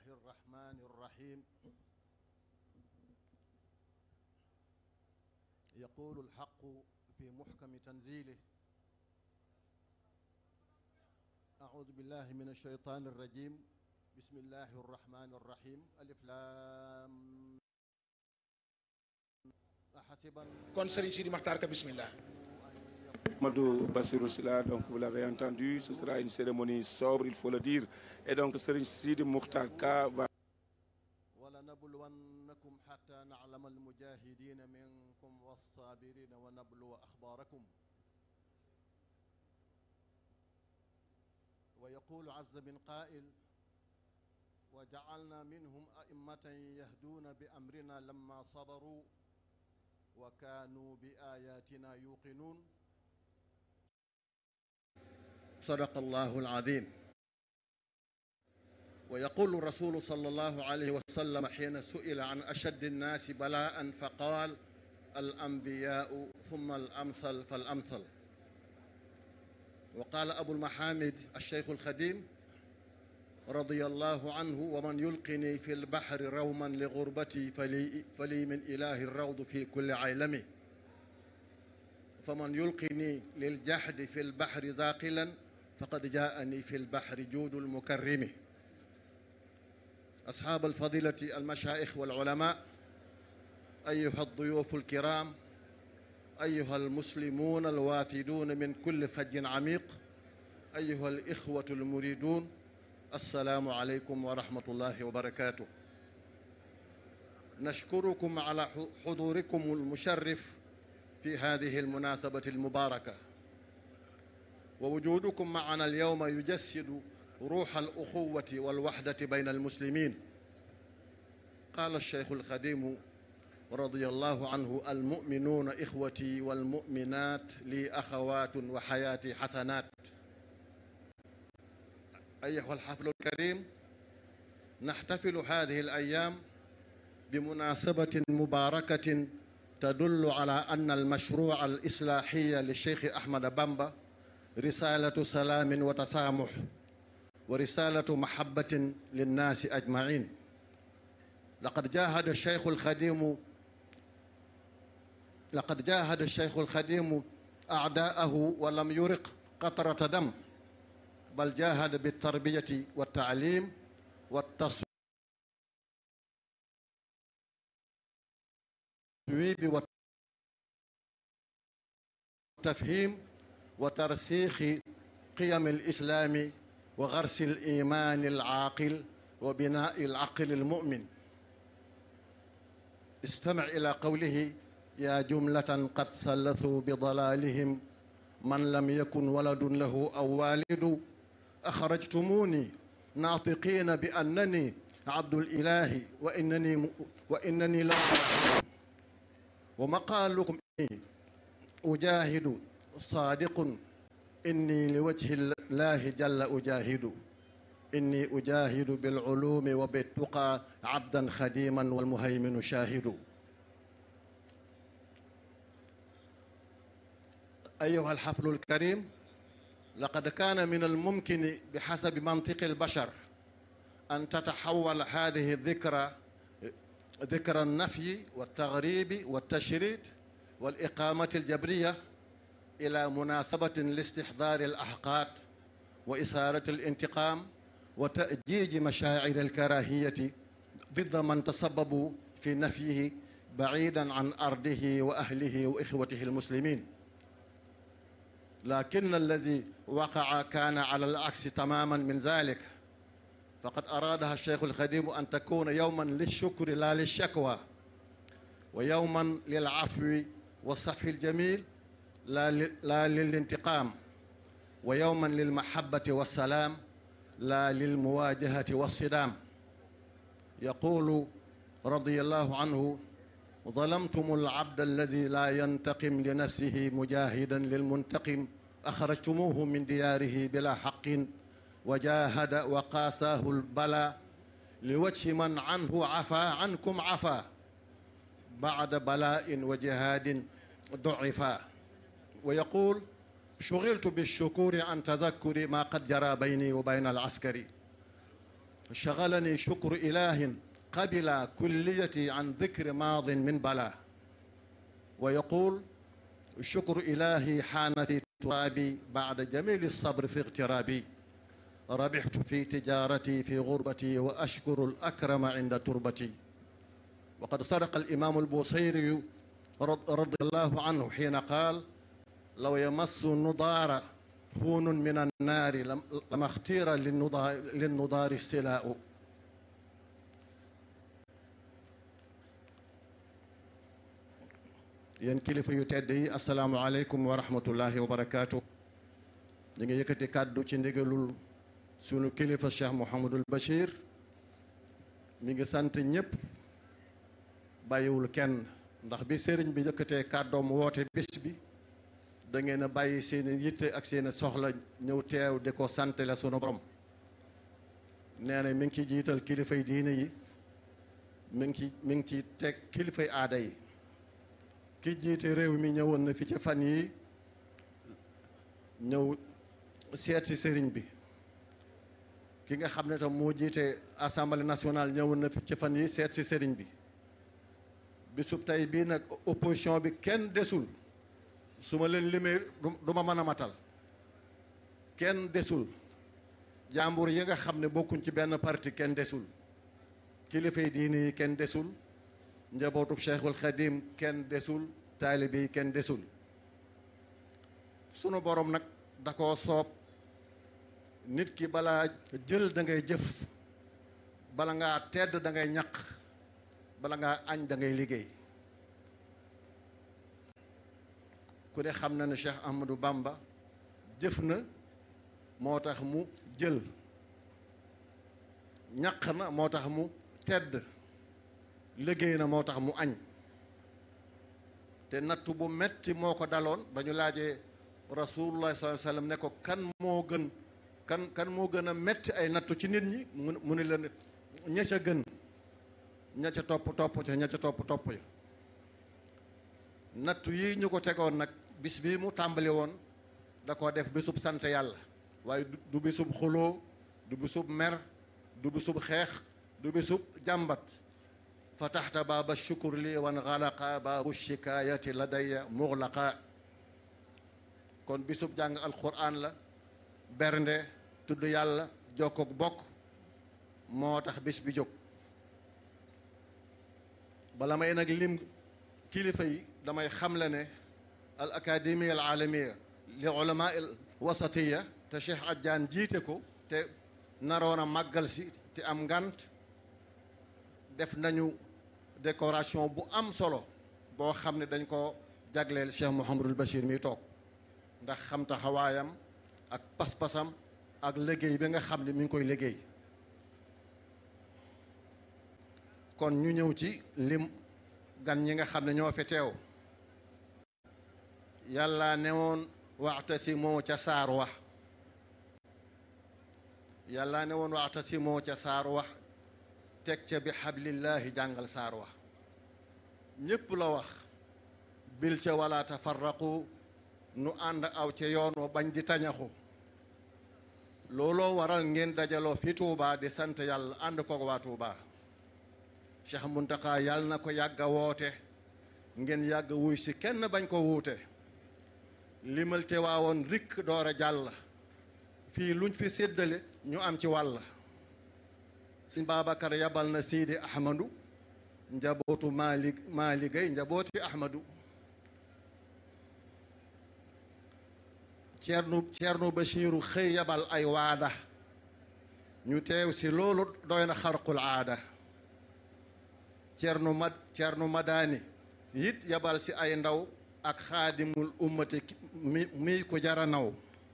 الرحمن الرحيم يقول الحق في محكم تنزيله أعوذ بالله من الشيطان الرجيم بسم الله الرحمن الرحيم ألف لام أحسب kon Serigne Sidi Makhtar Ka bismillah Madou Bassirou Sylla donc vous l'avez entendu ce sera une cérémonie sobre il faut le dire et donc Serigne Sidi Mokhtar Ka va ولنبلونكم حتى نعلم المجاهدين منكم والصابرين ونبلو أخباركم ويقول عز من قائل وجعلنا منهم أئمة يهدون بأمرنا لما صبروا وكانوا بآياتنا يوقنون صدق الله العظيم ويقول الرسول صلى الله عليه وسلم حين سئل عن أشد الناس بلاء فقال الأنبياء ثم الأمثل فالأمثل وقال أبو المحامد الشيخ الخديم رضي الله عنه ومن يلقني في البحر روما لغربتي فلي, فلي من إله الروض في كل عيلمه فمن يلقني للجحد في البحر ذاقلا فقد جاءني في البحر جود المكرم أصحاب الفضيلة المشايخ والعلماء أيها الضيوف الكرام أيها المسلمون الوافدون من كل فج عميق أيها الإخوة المريدون السلام عليكم ورحمة الله وبركاته نشكركم على حضوركم المشرف في هذه المناسبة المباركة ووجودكم معنا اليوم يجسد روح الأخوة والوحدة بين المسلمين قال الشيخ الخديم رضي الله عنه المؤمنون إخوتي والمؤمنات لي أخوات وحياتي حسنات أيها الحفل الكريم نحتفل هذه الأيام بمناسبة مباركة تدل على أن المشروع الإصلاحي للشيخ أحمد بامبا رسالة سلام وتسامح ورسالة محبة للناس أجمعين لقد جاهد الشيخ الخديم لقد جاهد الشيخ الخديم أعداءه ولم يرق قطرة دم بل جاهد بالتربية والتعليم والتصويب والتفهيم وترسيخ قيم الإسلام وغرس الإيمان العاقل وبناء العقل المؤمن استمع إلى قوله يا جملة قد سلثوا بضلالهم من لم يكن ولد له أو والد أخرجتموني ناطقين بأنني عبد الإله وإنني وإنني لا ومقالكم إني أجاهد صادق إني لوجه الله جل أجاهد إني أجاهد بالعلوم وبالتقى عبدا خديما والمهيمن شاهد أيها الحفل الكريم لقد كان من الممكن بحسب منطق البشر أن تتحول هذه الذكرى ذكرى النفي والتغريب والتشريد والإقامة الجبرية إلى مناسبة لاستحضار الأحقاد وإثارة الانتقام وتأجيج مشاعر الكراهية ضد من تسببوا في نفيه بعيدا عن أرضه وأهله وإخوته المسلمين لكن الذي وقع كان على العكس تماما من ذلك فقد أرادها الشيخ الخديم أن تكون يوما للشكر لا للشكوى ويوما للعفو والصفح الجميل لا, لا للانتقام ويوما للمحبة والسلام لا للمواجهة والصدام يقول رضي الله عنه ظلمتم العبد الذي لا ينتقم لنفسه مجاهدا للمنتقم أخرجتموه من دياره بلا حق وجاهد وقاساه البلاء لوجه من عنه عفا عنكم عفا بعد بلاء وجهاد ضعفا ويقول شغلت بالشكور عن تذكر ما قد جرى بيني وبين العسكري شغلني شكر إله قبل كليتي عن ذكر ماض من بلا ويقول شكر إلهي حان في ترابي بعد جميل الصبر في اغترابي ربحت في تجارتي في غربتي وأشكر الأكرم عند تربتي وقد صدق الإمام البوصيري رضي الله عنه حين قال لو يمس النضار هون من النار لما اختير للنضار السلاء yéen kilifa yu tedd yi asalaamualeykum wa rahmatullahi wa barakaatu ñu ngi yëkkati kàddu ci ndigalul sunu kilifa cheikh Mouhamadul Bachir mi ngi sant ñëpp bàyyiwul kenn ndax bi sëriñ bi yëkkatee kàddoom woote bis bi da ngeen a bàyyi seen i yitte ak seen i soxla ñëw teew di ko sant la sunu borom nee na mi ngi ci jiital kilifay diine yi mi ngi ci mi ngi ci teg kilifay aada yi ki jiite réew mi ñëwoon na fi ci fan yi ñëw seet si sëriñ bi ki nga xam ne tam moo jiite assemblée nationale ñëwoon na fi ci fan yi seet si sëriñ bi bisub tey bii nag opposition bi kenn desul su ma leen limee du ma mën a matal kenn desul jàmbur yi nga xam ne bokkuñ ci benn parti kenn desul kilifay diine yi kenn desul njabootu cheikhul xadim kenn desul taalibe yi kenn desul sunu borom nag da koo soob nit ki balaa jël da ngay jëf bala ngaa tedd da ngay ñaq bala ngaa añ da ngay liggéey ku ne xam na ne Cheikh Ahmadou Bamba jëf na moo tax mu jël ñaq na moo tax mu tedd liggéey na moo tax mu añ te nattu bu metti moo ko daloon ba ñu laajee rasulullah sallallahu alayhi wasallam ne ko kan moo gën kan kan moo gën a metti ay nattu ci nit ñi mu mu ne leen ña ca gën ña ca topp topp ca ña ca topp topp ya nattu yi ñu ko tegoon nag bis bi mu tàmbali woon da koo def bisub sant yàlla waaye du bisub xuloo du bisub mer du bisub xeex du bisub jàmbat fataxta baaba shukur li wan xalaqa baabu shikaayati ladaya muxlaqa kon bisub jàng alquran la bernde tudd yàlla jokkook bokk moo tax bis bi jóg bala may nag lim kilifa yi damay xamle ne al académie al aalamiya li ulama al wasatiya te Cheikh Adjaan jiite ko te naroon a màggal si te am ngant def nañu décoration bu am solo boo xam ne dañ ko jagleel Cheikh Mouhamadul Bachir mi toog ndax xam taxawaayam ak pas-pasam ak liggéey bi nga xam ne mi ngi koy liggéey kon ñu ñëw ci lim gan ñi nga xam ne ñoo fi teew yàlla ne woon waxtasimoo ca saar wax yàlla ne woon waxtasimoo ca saar wax teg ca bi xablillahi jàngal saar wax ñépp la wax bil ca wala tafarraqu nu ànd aw ca yoon wa bañ di tañaxu looloo waral ngeen dajaloo fi Tuubaa di sant yàlla ànd koog waa Tuubaa Cheikh Muntaka yàlla na ko yàgg a woote ngeen yàgg wuy si kenn bañ ko wuute limal te waawoon rikk door a jàll fii luñ fi séddale ñu am ci wàll Sëñ Babacar yabal na Sidi Ahmadu njabootu Maali Maali Gay njabooti Ahmadu Ceerno Ceerno Bachiru xëy yabal ay waada ñu teew si loolu doy na xarqul aada Ceerno Mad Ceerno Madani it yabal si ay ndaw ak xaadimul ummati mi mi ko jara naw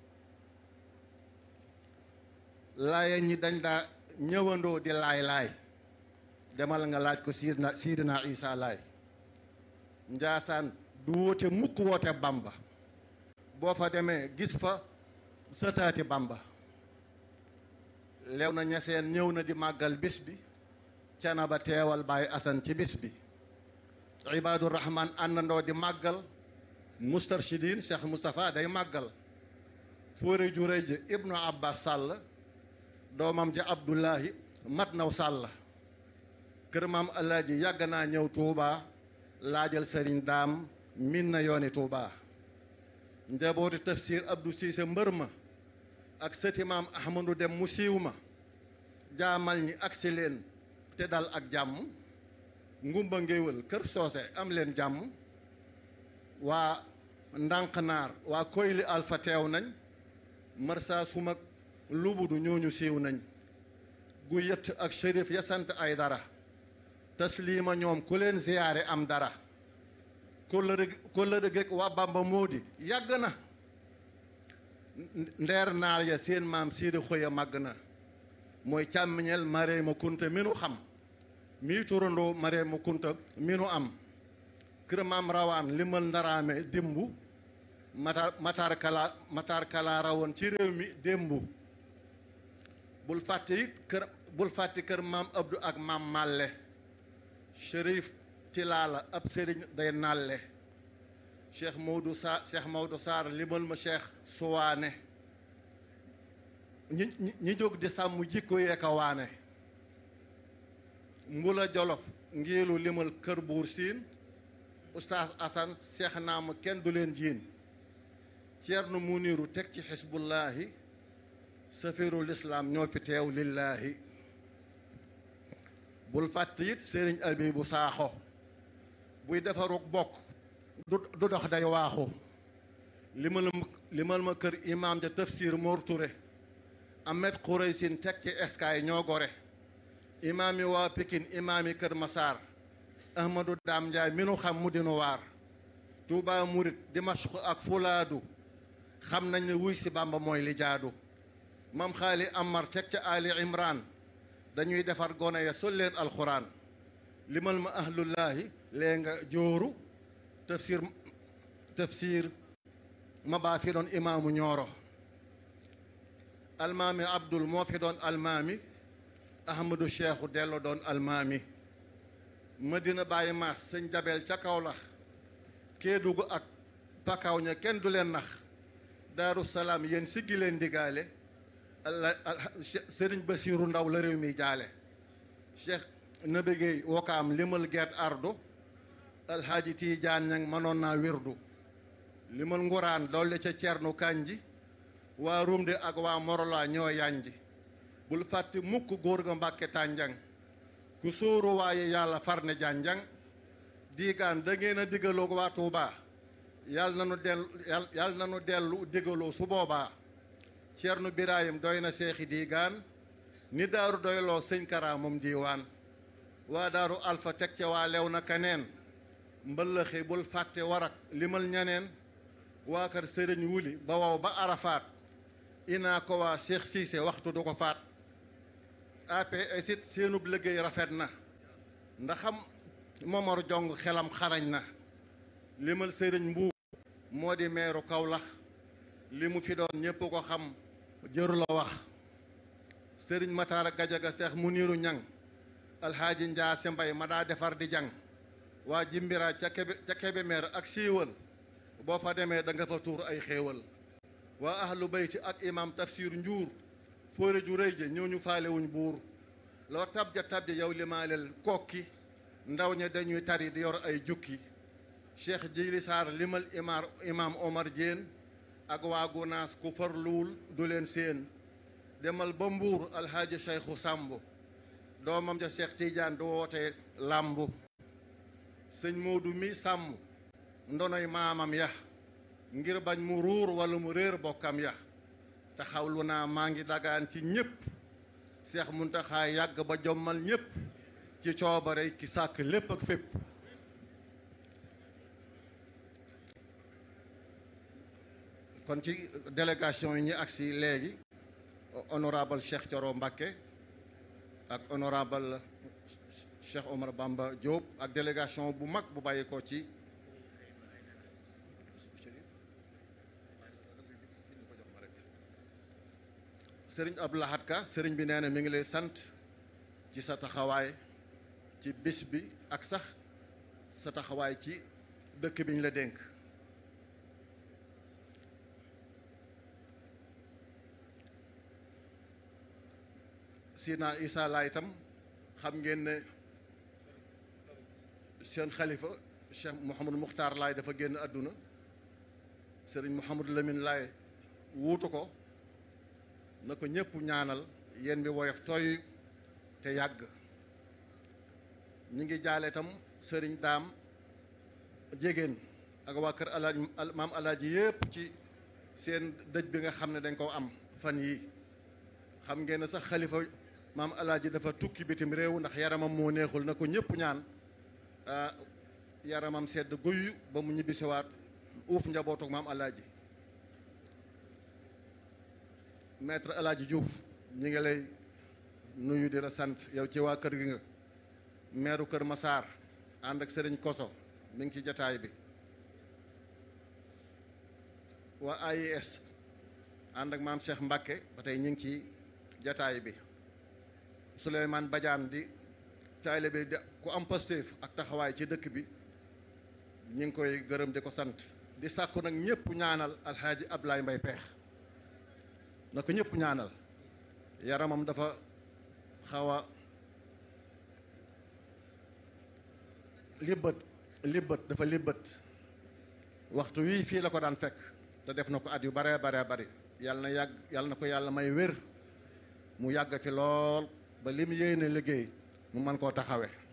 laaye ñi dañ daa ñëwandoo di laay laay demal nga laaj ko siidna siidina isa laay njaasaan du woote mukk woote bamba boo fa demee gis fa sëtaati bamba lew na ñeseen ñëw na di màggal bis bi cana ba teewal baay asan ci bis bi ibaadu rahman àndandoo di màggal mustarshidin cheikh moustapha day màggal fóore ju rëy ji ibnu abbas sàll doomam ja abdullahi mat naw sàll kër maam alaaji yàgg naa ñëw Touba laajal sëriñ daam min na yooni Touba njabooti tafsir Abdou Cissé mbër ma ak sëti maam Ahmadou dem mu siiw ma jaamal ñi agsi leen te dal ak jàmm ngumba ngéwël kër soose am leen jàmm waa ndànqnaar waa koyli alfa teew nañ marsa sumak lubudu ñooñu siiw nañ gu yëtt ak shérif ya sant ay dara taslima ñoom ku leen ziyaare am dara kóllëre kóllëre geeg waa Bamba moodi yàgg na ndeer naar ya seen maam siidi xoya màgg na mooy càmmiñeel Mareema Kunta mi nu xam mii turandoo Mareema Kunta mi nu am kër maam rawaan limal ndaraame démbu matar matar kala matar kala rawoon ci réew mi démbu bul fàtte it kër bul fàtte kër maam Abdou ak maam Malle Chérif Tilaala ab sëriñ day nalle Cheikh Maodo Sa Cheikh Maodo Sarr limal ma Cheikh Suwaane ñi ñi jóg di sàmm jikko yee ka waane mbula jolof ngiilu limal kër buur siin Oustaz Assane Cheikh naama kenn du leen jiin Ceerno Muniru teg ci xisbullaahi safirul islaam ñoo fi teew lillaahi bul fàtte it sëriñ Abibu Saaxo buy defaruk bokk du du dox day waaxu limal ma limal ma kër imaam ja tafsir Mor Touré Ahmed Khouraysin teg ci eskaay ñoo gore imaam yi waa Pikin imaam yi kër Masaar Ahmadou Daam Njaay mi nu xam mu dinu waar Tuubaa Murit Dimashq ak Fulaadu xam nañ ne wuy si Bàmba mooy li jaadu mam xaali Amar teg ca Ali Imran dañuy defar gone ya sol leen alxuraan limal ma ahlullaahi lee nga jooru tafsir tafsir ma baa fi doon imaamu ñooro almaami abdul moo fi doon almaami ahmadou cheikhu dello doon almaami madina bàyyi maas sëñ jabel ca kawlax kéedugu ak pakaw ña kenn du leen nax daaru salaam yéen siggi leen digaale alla sëriñ basiiru ndaw la réew mi jaale cheikh nabigéey wokaam limal gert ardu alhaaji tiijaan ñang mënoon naa wirdu limal nguraan dolli ca cernu kanji waa rumde ak waa morola ñoo yanji bul fàtte mukk góor ga mbàkke tànjang ku sóoru waaye yàlla farne jànjang diigaan da ngeen a diggaloo waa Tuubaa yàlla na nu dellu yàlla na nu dellu diggaloo su boobaa Ceerno Birahim doy na seexi diigaan ni daaru doyloo sëñ Kara moom diiwaan waa daaru alfa teg ca waa lew na kaneen mbëllëxi bul fàtte warak limal ñaneen waa kër sëriñ wuli ba wow ba arafaat inaa ko waa Cheikh Cissé waxtu du ko faat APS it seenub liggéey rafet na ndaxam Momar Jong xelam xarañ na limal sëriñ mbuub moo di meeru Kawlax li mu fi doon ñépp ko xam jëru la wax sëriñ Matar Gajaga Seex Muniru Ñang alxaaji Njaase Mbay ma daa defar di jàng waa jimbira ca kebe ca Kébémer ak siiwal boo fa demee da nga fa tuur ay xéewal waa ahlu bayti ak imam tafsir njuur fóore ju rëy ja ñoo ñu faalewuñ buur loo tabja tabja yow limaaleel kokki ndaw ña dañuy tari di yor ay jukki cheikh jili saar limal imar imam omar Diène ak waa gunaas ku farluwul du leen seen demal ba mbuur alhaaji cheikhu sàmb doomam ja cheikh tidiane du woote làmbu sëñ moodu mi sàmm ndonoy maamam ya ngir bañ mu ruur wala mu réer bokkam ya taxawlu naa maa ngi dagaan ci ñépp seex muntaxaa yàgg ba jommal ñépp ci coobare ki sàkk lépp ak fépp kon ci délégation yi ñu agsi léegi honorable Cheikh Thioro Mbacké ak honorable Cheikh Omar Bamba Diop ak délégation bu mag bu bàyyi ko ci sëriñ Abdou Lahad Ka sëriñ bi nee na mi ngi lay sant ci sa taxawaay ci bis bi ak sax sa taxawaay ci dëkk bi ñu la dénk Sina Isa Laay itam xam ngeen ne seen xalifa Cheikh Mouhamadou Muxtaar Laay dafa génn àdduna sëriñ Mouhamadou Lamine Laay wuutu ko na ko ñëpp ñaanal yéen bi woyof tooy te yàgg ñi ngi jaale itam sëriñ daam jégéen ak waa kër alaaj maam alaaji yëpp ci seen dëj bi nga xam ne dañ ko am fan yii xam ngeen ne sax xalifa maam alaaji dafa tukki bitim réew ndax yaramam moo neexul na ko ñëpp ñaan yaramam sedd guyu ba mu ñibbisiwaat uuf njabootuk maam alaaji maître alaaji Diouf ñi ngi lay nuyu di la sant yow ci waa kër gi nga meeru kër Masaar ànd ak sëriñ Koso mi ngi ci jataay bi waa AIS ànd ak maam Cheikh Mbacke ba tey ñu ngi ci jataay bi Souleymane Badiane di taalibe bi ku am Pastef ak taxawaay ci dëkk bi ñu ngi koy gërëm di ko sant di sàkku nag ñëpp ñaanal alxaaji Ablaye Mbay Peex na ko ñëpp ñaanal yaramam dafa xaw a libbët libbët dafa libbët waxtu wii fii la ko daan fekk te def na ko at yu baree baree bari yàlla na yàgg yàlla na ko yàlla may wér mu yàgg fi lool ba li mu yéene liggéey mu mën koo taxawe